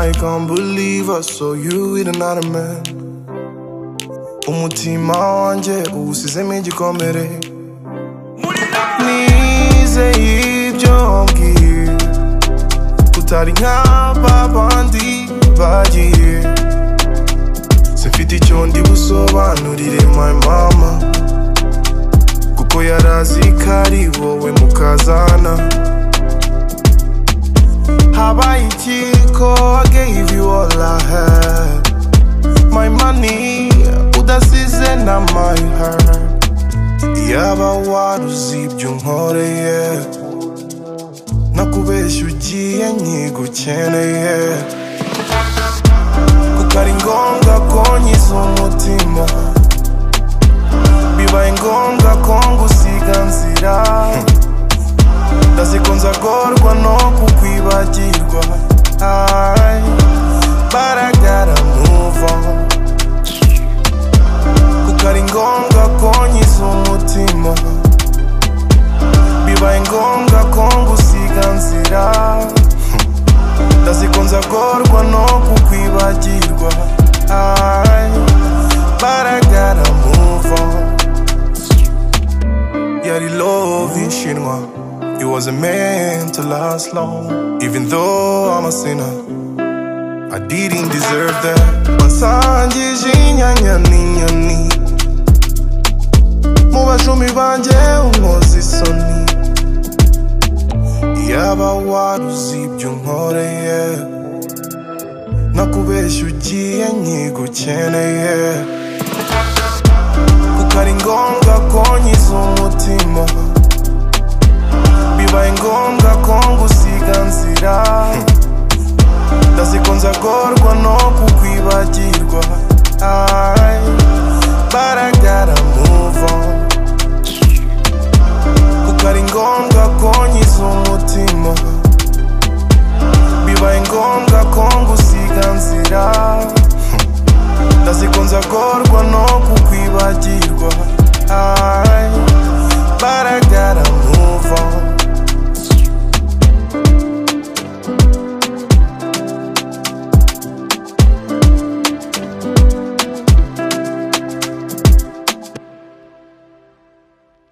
I can't believe us so you with another man umutima wanjye uwusizemo igikomere nizeye ibyo wambwiye utari nk'aba bandi bagiye simfite icyo ndi busobanurire my mama kuko yarazi ko ari wowe mukazana habaye iki ko I gave you all I had my money udasize na my heart yaba waruzi ibyo nkoreye nakubeshya ugiye nkigukeneye kuko ari ngombwa ko nyiza umutima bibaye ngombwa ko ngusiga nzira ndazi ko nzagorwa no kukwibagirwa Ay, but I gotta move on kuko ari ngombwa ko nyiza umutima bibaye ngombwa ko ngusiga nzira ndazi ko nzagorwa no kukwibagirwa Ay, but I gotta move on yari love ishinwa It wasn't meant to last long Even though I'm a sinner I didn't deserve that Basangije inyanya n'inyoni Mu bashumi banje unkoze isoni Yaba waruzi ibyo nkoreye Nakubeshya ugiye nkigukeneye Kuko ari ngombwa ko nyiza umutima Bibaye ngombwa ko ngusiga nzira ndazi ko nzagorwa no kukwibagirwa Ay, but I gotta move on kuko ari ngombwa ko nyiza umutima bibaye ngombwa ko ngusiga nzira ndazi ko nzagorwa no kukwibagirwa Ay,